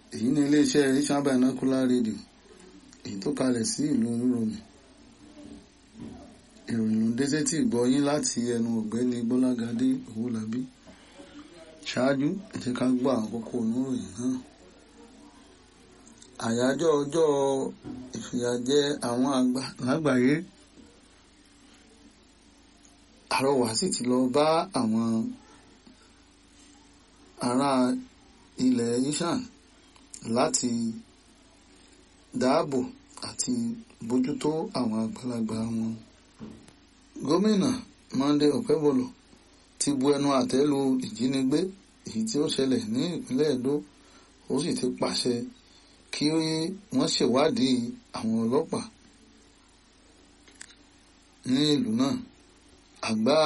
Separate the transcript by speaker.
Speaker 1: èyí ni iléeṣẹ́ Asian Binocular Radio èyí tó kalẹ̀ sí ìlú olúromi ìròyìn ló ń dé sétí ìgbọ́ yín láti ẹnu ọ̀gbẹ́ni Gbọ́lágadé Owólabí ṣáájú ẹ jẹ́ ká gbọ́ àkókò oníròyìn náà àyájọ́ ọjọ́ ìfìyàjẹ àwọn àgbà lágbàáyé àrọwà sì ti lọ bá àwọn ará ilẹ̀ Ishan láti dáàbò àti bójútó àwọn àgbàlagbà wọn. gómìnà Monday Okebolo ti bu ẹnu àtẹ́ lu ìjínigbé èyí tí ó ṣẹlẹ̀ ní ìpínlẹ̀ Edo ó sì ti pàṣẹ kí wọ́n ṣèwádìí àwọn ọlọ́pàá ní ìlú náà àgbá